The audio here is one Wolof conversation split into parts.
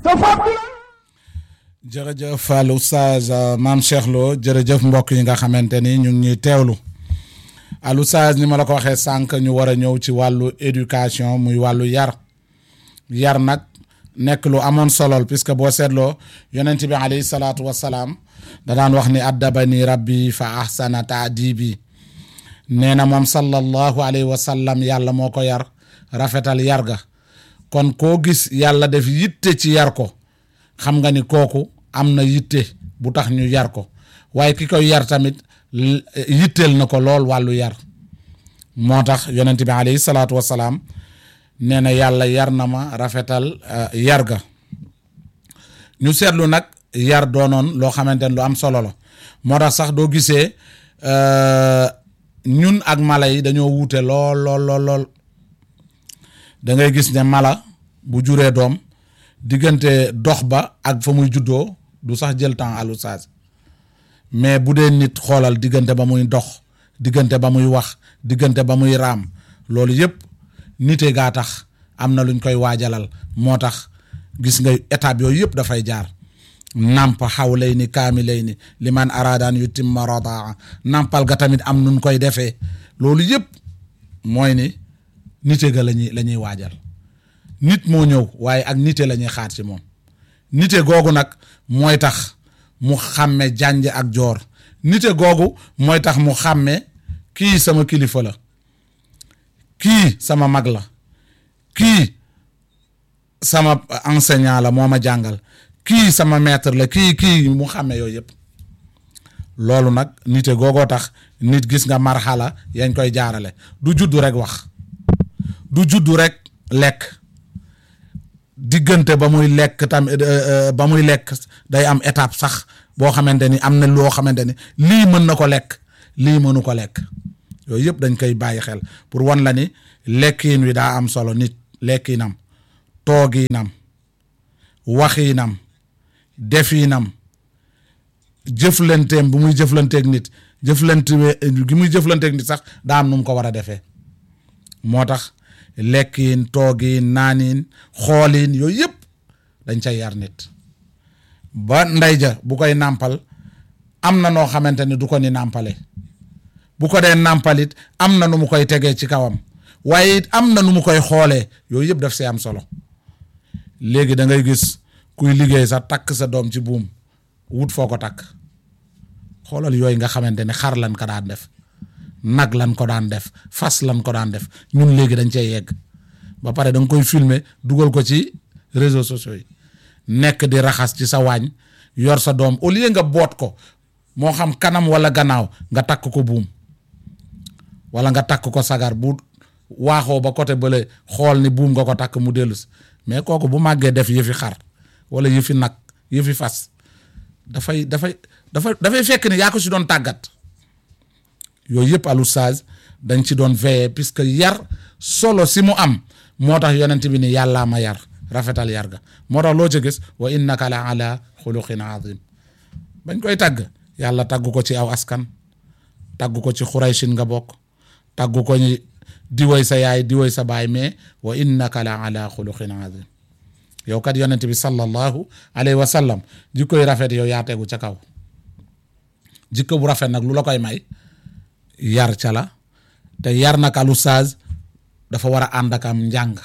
jërëjëf al oustaz maam Cheikh Lo jërëjëf mbokk yi nga xamante ni ñu ngi ñuy teewlu al oustaz ni ma la ko waxee sànq ñu war a ñëw ci wàllu éducation muy wàllu yar yar nag nekk lu amoon solol puisque boo seetloo yonent bi alayhi salaatu wassalaam da daan wax ni addabani rabbi fa ahsana taadibi nee na moom sallallahu alayhi wa sallam yàlla moo ko yar rafetal yar ga kon koo gis yàlla def yitte ci yar ko xam nga ni kooku am na yitte bu tax ñu yar ko waaye ki koy yar tamit yitteel na ko lool wàllu yar moo tax yonent bi alayhi salaatu wassalaam nee na yàlla yar na ma rafetal yar ga ñu seetlu nag yar doonoon loo xamante ne lu am solo la moo tax sax doo gisee ñun ak mala yi dañoo wuute lool lool lool lool da ngay gis ne mala bu juree doom diggante dox ba ak fa muy juddoo du sax jël temps alu saas mais bu dee nit xoolal diggante ba muy dox diggante ba muy wax diggante ba muy raam loolu yëpp nite gaa tax am na luñ koy waajalal moo tax gis nga étape yooyu yëpp dafay jaar namp xaw lay ni kaami lay ni li man araadaan yu timma radaa nampal ga tamit am nun koy defee loolu yëpp mooy ni nite ga lañuy la ñuy waajal nit moo ñëw waaye ak nite la ñuy xaar ci moom nite googu nag mooy tax mu xàmme jànj ak joor nite googu mooy tax mu xàmme kii sama kilifa la kii sama mag la kii sama enseignant la moo ma jàngal kii sama maître la kii kii mu xàmme yooyu yëpp loolu nag nite googoo tax nit gis nga marxala yañ koy jaarale du juddu rek wax du juddu rek lekk diggante ba muy lekk tam ba muy lekk day am étape sax boo xamante ni am na loo xamante ni lii mën na ko lekk lii mënu ko lekk yooyu yëpp dañ koy bàyyi xel pour wan la ni lekkiin wi daa am solo nit lekkiinam toogiinam waxiinam defiinam jëflanteem bu muy jëflanteeg nit jëflante gi muy jëflanteeg nit sax daa am nu mu ko war a defee moo tax lekkiin toogiin naaniin xooliin yooyu yëpp dañ cay yar nit ba ndey ja bu koy nàmpal am na noo xamante ni du ko ni nàmpale bu ko dee nàmpalit am na nu mu koy tegee ci kawam waaye it am na nu mu koy xoolee yooyu yëpp daf see am solo léegi da ngay gis kuy liggéey sa takk sa doom ci buum wut foo ko takk xoolal yooyu nga xamante ne xar lan ko daan def nag lan ko daan def fas lan ko daan def ñun léegi dañ cey yegg ba pare da nga koy filmer dugal ko ci réseaux sociaux yi nekk di raxas ci sa waañ yor sa doom au lieu nga boot ko moo xam kanam wala gannaaw nga takk ko buum wala nga takk ko sagar bu waaxoo ba côté bële xool ni buum nga ko takk mu dellu si mais kooku bu màggee def yëfi xar wala yëfi nag yëfi fas dafay dafay dafa dafay fekk ni yaa ko si doon tàggat yooyu yëpp alu sage dañ ci doon veiller puisque yar solo si mu am moo tax yonent bi ni yàllaa ma yar rafetal yar ga moo tax loo ca gis wa innaka la ala xuluqin azim bañ koy tàgg yàlla tàgg ko ci aw askan tàgg ko ci xuraysin nga bokk tàgg ko ni diwoy sa yaay diwoy sa baay mais wa innaka la ala xuluqin azim yow kat yonent bi sallallahu alayhi wa sallam jikkoy rafet yow yaa tegu ca kaw jikko bu rafet nag lu la koy may yar ca la te yar nag alu sage dafa war a ànd ak am njàng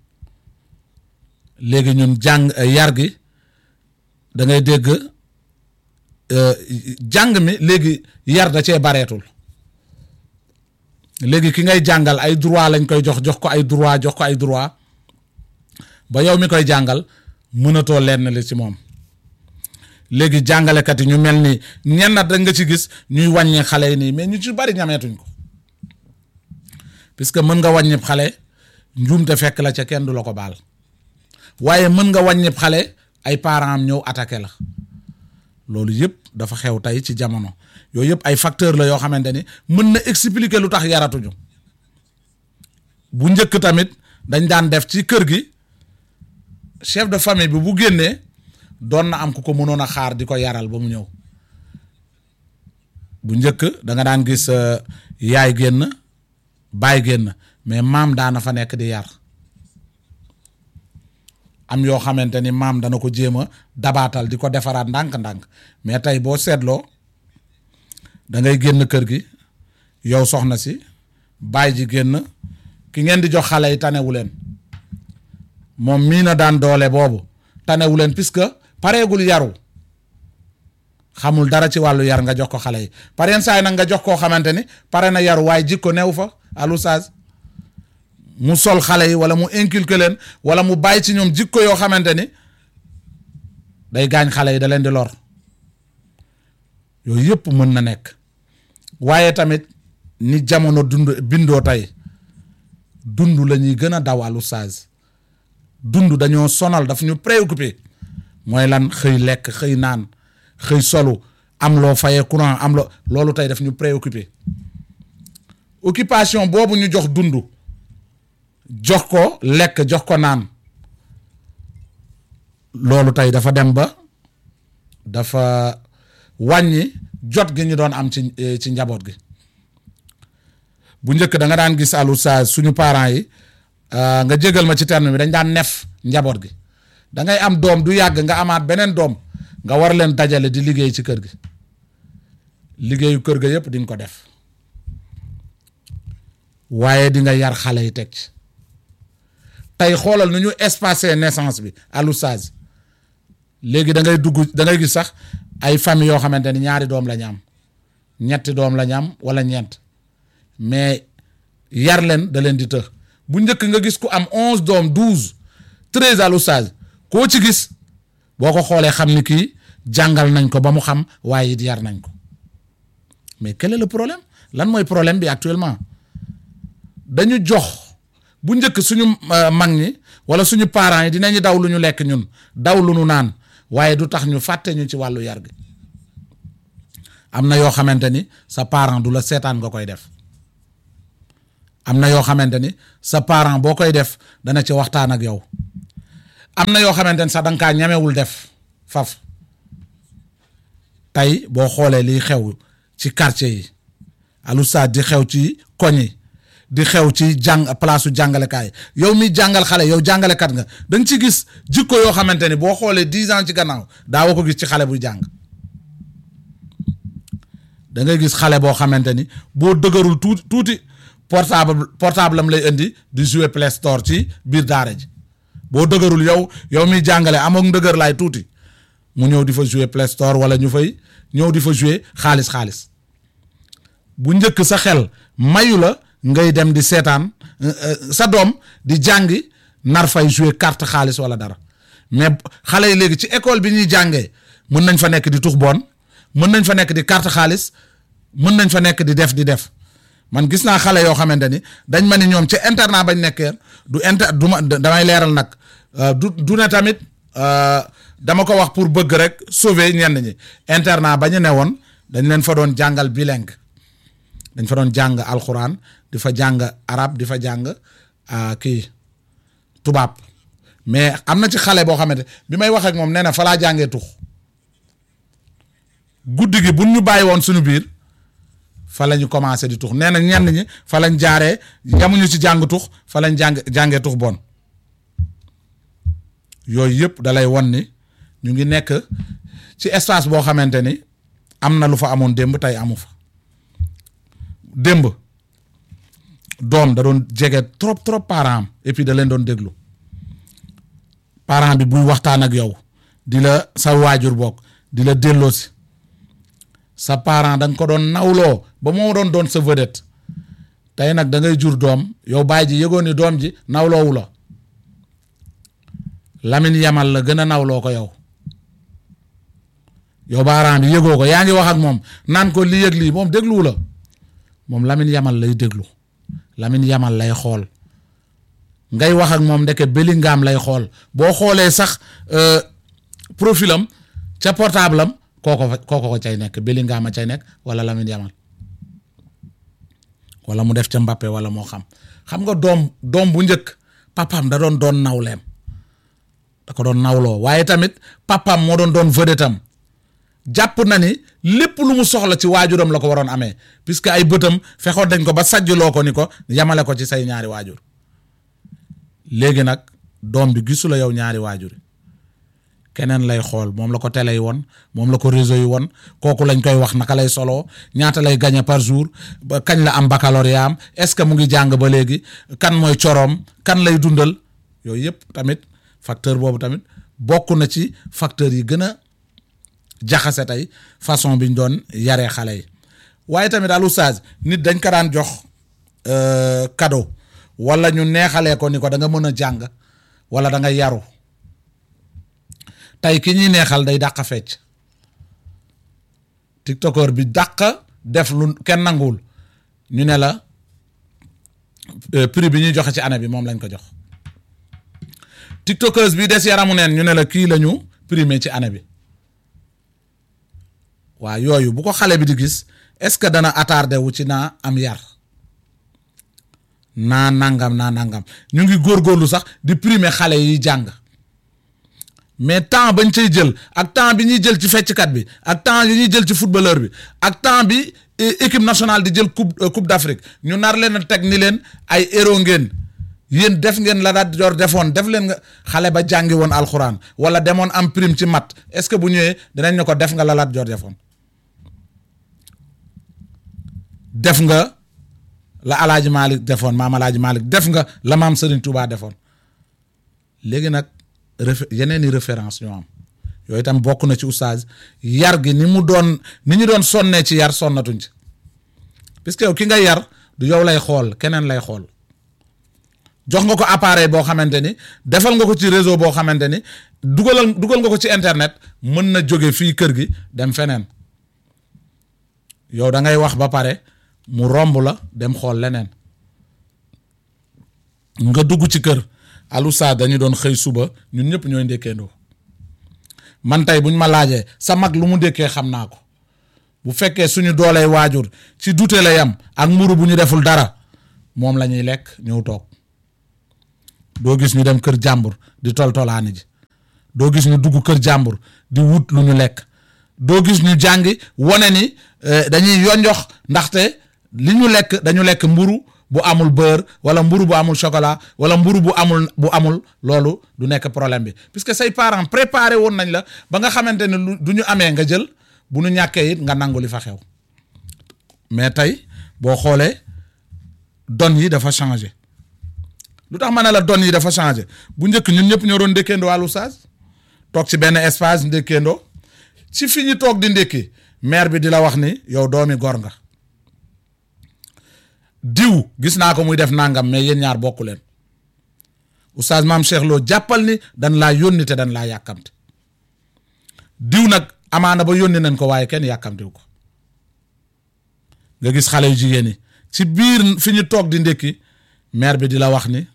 léegi ñun jàng yar gi da ngay dégg jàng mi léegi yar da cee bareetul léegi ki ngay jàngal ay droit lañ koy jox jox ko ay droit jox ko ay droit ba yow mi koy jàngal mënatoo lenn li ci moom léegi jàngalekat yi ñu mel ni ñenn da nga ci gis ñuy wàññi xale yi nii mais ñu ci bari ñameetuñ ko puisque mën nga wàññi xale njuumte fekk la ca kenn du la ko baal waaye mën nga wàññi xale ay parents am ñëw attaqué la loolu yëpp dafa xew tey ci jamono yooyu yëpp ay facteur la yoo xamante ni mën na expliquer lu tax yaratuñu bu njëkk tamit dañ daan def ci kër gi chef de famille bi bu génnee doon na am ku ko mënoon a xaar di ko yaral ba mu ñëw bu njëkk da nga daan gis yaay génn baay génn mais maam daana fa nekk di yar am yoo xamante ni maam dana ko jéem a dabaatal di ko defaraat ndànk-ndànk mais tey boo seetloo da ngay génn kër gi yow soxna si baay ji génn ki ngeen di jox xale yi tanewu leen moom mii na daan doole boobu tanewu leen puisque pareegul yaru xamul dara ci wàllu yar nga jox ko xale yi pareen saa yi nag nga jox koo xamante ni pare na yaru waaye jikko new fa alusage mu sol xale yi wala mu inculquer leen wala mu bàyyi ci ñoom jikko yoo xamante ni day gaañ xale yi da leen di lor yooyu yëpp mën na nekk waaye tamit ni jamono dund bindoo tey dund la ñuy gën a daw alusage dund dañoo sonal daf ñu préoccupé mooy lan xëy lekk xëy naan xëy solu am loo fayee courant am loo loolu tey daf ñu préoccupé occupation boobu ñu jox dund jox ko lekk jox ko naan loolu tey dafa dem ba dafa wàññi jot gi ñu doon am ci ci njaboot gi bu njëkk da nga daan gis alu sa suñu parents yi nga jégal ma ci terme bi dañ daan nef njaboot gi da ngay am doom du yàgg nga amaat beneen doom nga war leen dajale di liggéey ci kër gi liggéeyu kër ga yépp di nga ko def waaye di nga yar xale yi teg ci tey xoolal nu ñu espacé naissance bi alusage léegi da ngay dugg da ngay gis sax ay famille yoo xamante ni ñaari doom la ñu am ñetti doom la ñu am wala ñeent mais yar leen da leen di të bu njëkk nga gis ku am onze doom douze treize alusage koo ci gis boo ko xoolee xam ni kii jàngal nañ ko ba mu xam waaye it yar nañ ko mais quel est le problème lan mooy problème bi actuellement dañu jox bu njëkk suñu mag ñi wala suñu parents yi dinañu daw lu ñu lekk ñun daw lu ñu naan waaye du tax ñu fàtte ñu ci wàllu yar gi am na yoo xamante ni sa parent du la seetaan nga koy def am na yoo xamante ni sa parent boo koy def dana ci waxtaan ak yow am na yoo xamante ni sax danga kaa ñamewul def faf tey boo xoolee liy xew ci quartier yi alustaas di xew ci koñ yi di xew ci jàng place su jàngalekaay yow mi jàngal xale yow jàngalekat nga da nga ci gis jikko yoo xamante ni boo xoolee dix ans ci gannaaw daawoo ko gis ci xale buy jàng da ngay gis xale boo xamante ni boo dëgërul tuuti tuuti portable portable am lay indi di jouer Play Store ci biir daara ji boo dëgërul yow yow miy jàngale amoon ndëgër laay tuuti mu ñëw di fa jouer Play Store wala ñu fay ñëw di fa jouer xaalis xaalis bu njëkk sa xel mayu la ngay dem di seetaan sa doom di jàngi nar fay jouer carte xaalis wala dara mais xale yi léegi ci école bi ñuy jàngee mën nañ fa nekk di tux boon mën nañ fa nekk di carte xaalis mën nañ fa nekk di def di def man gis naa xale yoo xamante ni dañ ma ni ñoom ci internat bañ nekkee du inter du ma damay leeral nag du du ne tamit dama ko wax pour bëgg rek sauver ñenn ñi internat ba ñu ne woon dañ leen fa doon jàngal bilingue dañ fa doon jàng alxuraan di fa jàng arab di fa jàng kii tubaab mais am na ci xale boo xamante bi may wax ak moom nee na fa laa jàngee tux guddi gi buñ ñu bàyyi woon suñu biir fa la ñu commencé di tux nee na ñenn ñi fa lañ jaaree yamuñu ci jàng tux fa lañ jàng jàngee tux bon yooyu yëpp dalay won ni ñu ngi nekk ci espace boo xamante ni am na lu fa amoon démb tey amu fa démb doom da doon jege trop trop parent am et puis da leen doon déglu parent bi buy waxtaan ak yow di la sa waajur bokk di la delloosi sa parent da nga ko doon nawloo ba moo doon doon sa vedette tey nag da ngay jur doom yow baay ji yëgoon ni doom ji nawloowu la Lamine Yamal la gën a nawloo ko yow yow parent bi yëgoo ko yaa ngi wax ak moom naan ko lii yëg lii moom dégluwu la moom Lamine Yamal lay déglu Lamine Yamal lay xool ngay wax ak moom ndeke Bellingham lay xool boo xoolee sax profilam ca portable am kooko fa kooko ko cay nekk Bellingham a cay nekk wala Lamine Yamal wala mu def ca Mbappé wala moo xam xam nga doom doom bu njëkk papaam da doon doon nawleem da ko doon nawloo waaye tamit papaam moo doon doon vedette am jàpp na ni lépp lu mu soxla ci waajuram la ko waroon amee puisque ay bëtam fexoon dañ ko ba sajjloo ko ni ko yamale ko ci say ñaari waajur léegi nag doom bi gisu la yow ñaari waajur keneen lay xool moom la ko télé yi won moom la ko réseau yi won kooku lañ koy wax naka lay solo ñaata lay gagné par jour ba kañ la am baccalauréat am est-ce que mu ngi jàng ba léegi kan mooy coroom kan lay dundal yooyu yëpp tamit facteur boobu tamit bokk na ci facteurs yi gën a jaxase tey façon bi ñu doon yaree xale yi waaye tamit al oustaz nit dañ ko daan jox cadeau wala ñu neexalee ko ni ko da nga mën a jàng wala da nga yaru tey ki ñuy neexal day dàq fecc tiktokeur bi dàq def lu kenn nanguwul ñu ne la prix bi ñuy joxe ci année bi moom lañ ko jox tiktokeuse bi des yaramu neen ñu ne la kii la ñu primé ci année bi waa yooyu bu ko xale bi di gis est-ce que dana attardé wu ci naa am yar naa nangam naa nangam ñu ngi góorgóorlu sax di primé xale yi jàng mais temps bañ cay jël ak temps bi ñuy jël ci fecckat bi ak temps yi ñuy jël ci footballeur bi ak temps bi équipe nationale di jël coupe coupe d'Afrique ñu nar leen a teg ni leen ay héros ngeen yéen def ngeen la daal jor defoon def leen nga xale ba jàngi woon alxuraan wala demoon am prime ci mat est-ce que bu ñëwee dinañ ne ko def nga la laat jor defoon def nga la alaaji Malick defoon maam alaaji Malick def nga la maam Serigne Touba defoon léegi nag ref yeneen i référence ñoo am yooyu itam bokk na ci oustaz yar gi ni mu doon ni ñu doon sonnee ci yar sonnatuñ ci puisque yow ki nga yar du yow lay xool keneen lay xool jox nga ko appareil boo xamante ni defal nga ko ci réseau boo xamante ni dugalal dugal nga ko ci internet mën na jóge fii kër gi dem feneen yow da ngay wax ba pare mu romb la dem xool leneen nga dugg ci kër alusa dañu doon xëy suba ñun ñëpp ñooy ndékkeendoo man tey buñ ma laajee sa mag lu mu ndékkee xam naa ko bu fekkee suñu dooley waajur ci dute la yam ak mburu bu ñu deful dara moom la ñuy lekk ñëw toog doo gis ñu dem kër jàmbur di toltolaani ji doo gis ñu dugg kër jàmbur di wut lu ñu lekk doo gis ñu jàngi wane ni dañuy yonjox ndaxte li ñu lekk dañu lekk mburu bu amul beurre wala mburu bu amul chocolat wala mburu bu amul bu amul loolu du nekk problème bi puisque say parents préparé woon nañ la ba nga xamante ne lu du ñu amee nga jël bu ñu ñàkkee it nga nangu li fa xew mais tey boo xoolee don yi dafa changé lu tax ma ne la don yi dafa changé bu njëkk ñun ñëpp ñoo doon ndékkeendoo wàllu saag toog ci benn espace ndékkeendoo ci fi ñu toog di ndékki maire bi di la wax ni yow doomi gor nga diw gis naa ko muy def nangam mais yéen ñaar bokku leen oustaz maam Cheikh Lo jàppal ni dan laa yónni te dan laa yàkkamte diw nag amaana ba yónni nañ ko waaye kenn yàkkamtewu ko nga gis xale yu jigéen ñi ci biir fi ñu toog di ndékki maire bi di la wax ni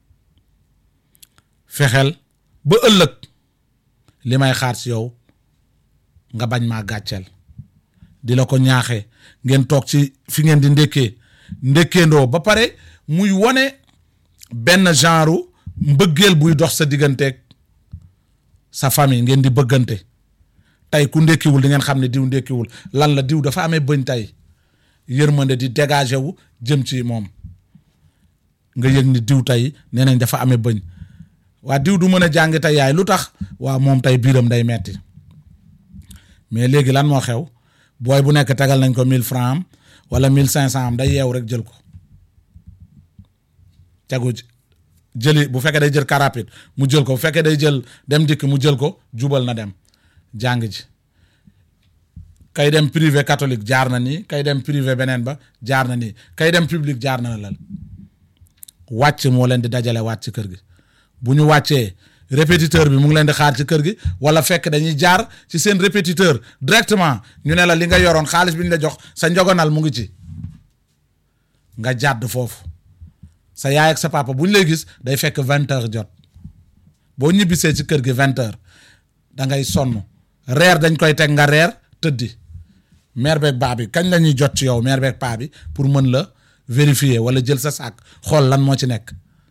fexeel ba ëllëg li may xaar ci yow nga bañ maa gàcceel di la ko ñaaxee ngeen toog ci fi ngeen di ndékkee ndékkeendoo ba pare muy wone benn genre mbëggeel buy dox sa digganteeg sa famille ngeen di bëggante tey ku ndékkiwul di ngeen xam ne diw ndékkiwul lan la diw dafa amee bëñ tey yërmande di dégager wu jëm ci moom nga yëg ni diw tey nee nañ dafa amee bëñ waa diw du mën a jàng tey yaay lu tax waa moom tey biiram day metti mais léegi lan moo xew booy bu nekk tegal nañ ko mille francs am wala mille cinq cent am day yeew rek jël ko tegu jëli bu fekkee day jël car rapide mu jël ko bu fekkee day jël dem dikk mu jël ko jubal na dem jàng ji kay dem privé catholique jaar na nii kay dem privé beneen ba jaar na nii kay dem public jaar na la wàcc moo leen di dajale wàcc ci kër gi bu ñu wàccee répétiteur bi mu ngi leen di xaar ci kër gi wala fekk dañuy jaar ci seen répétiteur directement ñu ne la li nga yoroon xaalis bi ñu la jox sa njogonal mu ngi ci nga jàdd foofu sa yaay ak sa papa bu ñu lay gis day fekk vingt heures jot boo ñibbisee ci kër gi vingt heures da ngay sonn reer dañ koy teg nga reer tëddi mère beeg baa bi kañ la ñuy jot ci yow mère beeg paa bi pour mën la vérifier wala jël sa sac xool lan moo ci nekk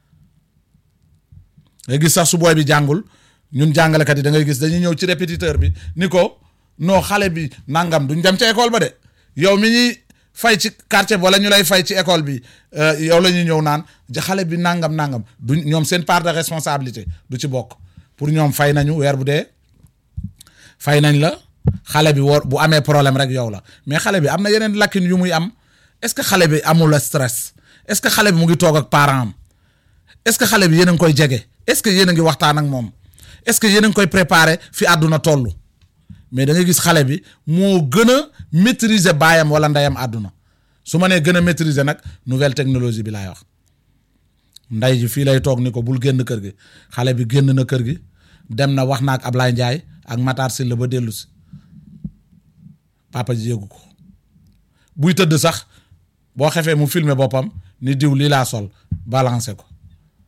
ngay gis sax su booy bi jàngul ñun jàngalekat yi da ngay gis dañuy ñëw ci répétiteur bi ni ko non xale bi nangam duñ dem ca école ba de yow mi ñuy fay ci quartier bi wala ñu lay fay ci école bi yow la ñuy ñëw naan xale bi nangam nangam du ñoom seen part de responsabilité du ci bokk pour ñoom fay nañu weer bu dee fay nañ la xale bi war bu amee problème rek yow la mais xale bi am na yeneen lacune yu muy am est-ce que xale bi amul stress est-ce que xale bi mu ngi toog ak parent am est-ce que xale bi yéen a ngi koy jege est-ce que yéen a ngi waxtaan ak moom est-ce que yéen a ngi koy préparer fi àdduna toll mais da ngay gis xale bi moo gën a maîtriser baayam wala ndeyam àdduna su ma nee gën a maîtriser nag nouvelle technologie bi laay wax ndey ji fii lay toog ni ko bul génn kër gi xale bi génn na kër gi dem na wax na ak Ablaye Ndiaye ak Matar Sylla ba dellu si papa ji yëgu ko buy tëdd sax boo xefee mu filmer boppam ni diw lii laa sol balancé ko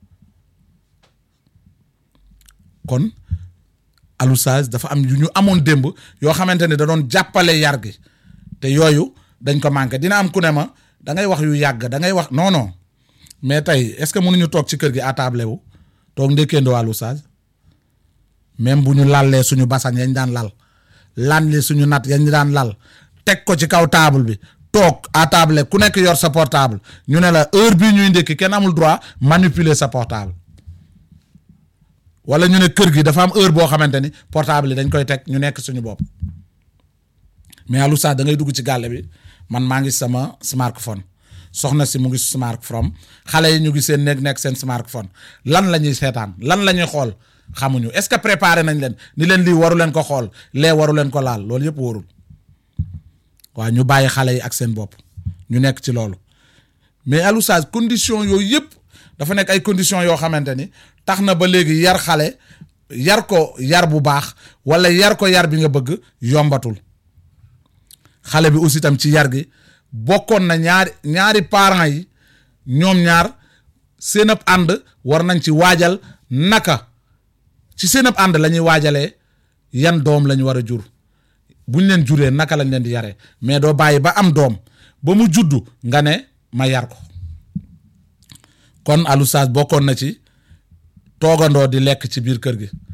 kon alusage dafa am yu ñu amoon démb yoo xamante ne da doon jàppale yar gi te yooyu dañ ko manqué dina am ku ne ma da ngay wax yu yàgg da ngay wax non non mais tey est-ce que mënuñu toog ci kër gi à table wu toog ndékkeendoo alusage même bu ñu lallee suñu basan yañ daan lal lanli suñu nat yañ daan lal teg ko ci kaw table bi toog à table ku nekk yor sa portable ñu ne la heure bii ñuy ndékki kenn amul droit manipuler sa portable wala ñu ne kër gi dafa am heure boo xamante ni portable yi dañ koy teg ñu nekk suñu bopp mais alu sax da ngay dugg ci gàlle bi man maa ngi sama smartphone soxna si mu ngi smartphone xale yi ñu ngi seen nekk nekk seen smartphone lan la ñuy seetaan lan la ñuy xool xamuñu est-ce que préparé nañ leen ni leen lii waru leen ko xool lee waru leen ko laal loolu yëpp wóorul waaw ñu bàyyi xale yi ak seen bopp ñu nekk ci loolu mais alusage condition yooyu yëpp dafa nekk ay conditions yoo xamante ni tax na ba léegi yar xale yar ko yar bu baax wala yar ko yar bi nga bëgg yombatul xale bi aussi tam ci yar gi bokkoon na ñaari ñaari parents yi ñoom ñaar seen ab ànd war nañ ci waajal naka ci seen ab ànd la ñuy waajalee yan doom la ñu war a jur buñ leen juree naka lañ leen di yaree mais doo bàyyi ba am doom ba mu juddu nga ne ma yar ko kon alusage bokkoon na ci toogandoo di lekk ci biir kër gi